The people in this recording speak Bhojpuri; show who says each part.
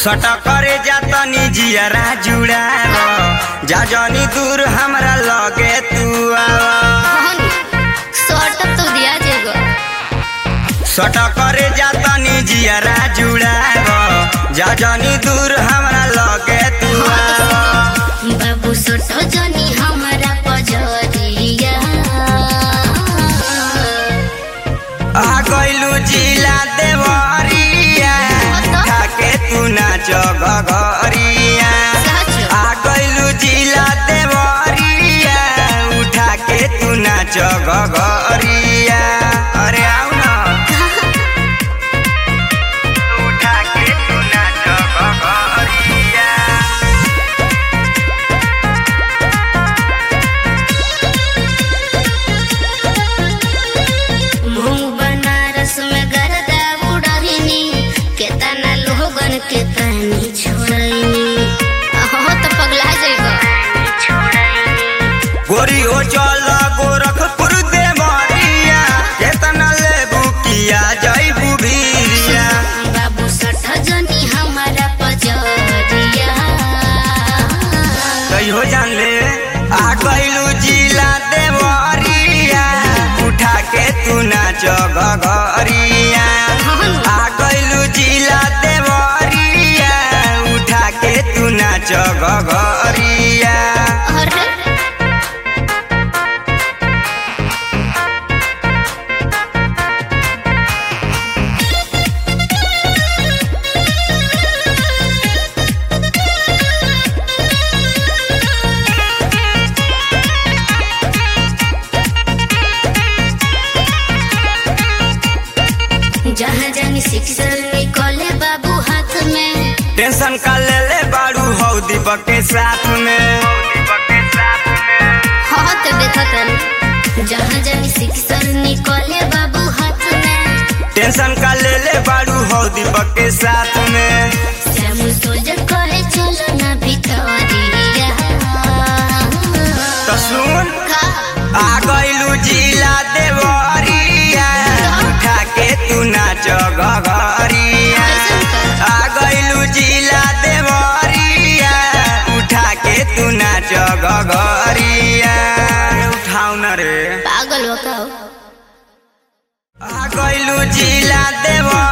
Speaker 1: सट करे जातनी जियरा जुड़ाव जा जनी दूर हमरा लगे तू आव
Speaker 2: हनी शॉर्ट तो दिया जेगो
Speaker 1: सट करे जातनी जियरा जुड़ाव जा जनी दूर हमरा लगे तू आव
Speaker 2: बाबू सोटो जनी हमरा पजरिया
Speaker 1: आ गइलू जिला देवरिया ठाके तू नाच गगरिया
Speaker 2: सच
Speaker 1: आ गइलू जिला देवरिया उठा के तू नाच गगरिया अरे आउ न उठा के तू नाच गगरिया
Speaker 2: मुंह बनारस में गरदा उड़हिनी केतना लोगन के तनी छोड़नी हो तो पगला जाइबो
Speaker 1: गोरी हो चल गोरखपुर देवरिया केतना लेबू किया जइबू भीरिया
Speaker 2: बाबू सठ जनी हमारा पजरिया
Speaker 1: कहियो जान ले आ गइलू जिला देवरिया उठा के तू नाच गगरिया आ गइलू जिला देवरिया उठा के तू नाच गगरिया
Speaker 2: अरे जहाँ जानी शिक्षण निकले बाबू हाथ में
Speaker 1: टेंशन का ले ले बाड़ू हौ दीपक के साथ में
Speaker 2: हाँ तो देखतन जहाँ जानी शिक्षण निकले बाबू हाथ में
Speaker 1: टेंशन का ले ले बाड़ू हौ दीपक के साथ में
Speaker 2: श्याम सोल्जर कहे चलो ना भितरिया
Speaker 1: तो सुन
Speaker 2: का
Speaker 1: आ गइलू जिला देवरिया उठा के तू नाच गगरिया आ गइलू जिला देवरिया उठा के तू नाच गगरिया उठाउ न रे
Speaker 2: पागल हो का
Speaker 1: आ गइलू जिला देवरिया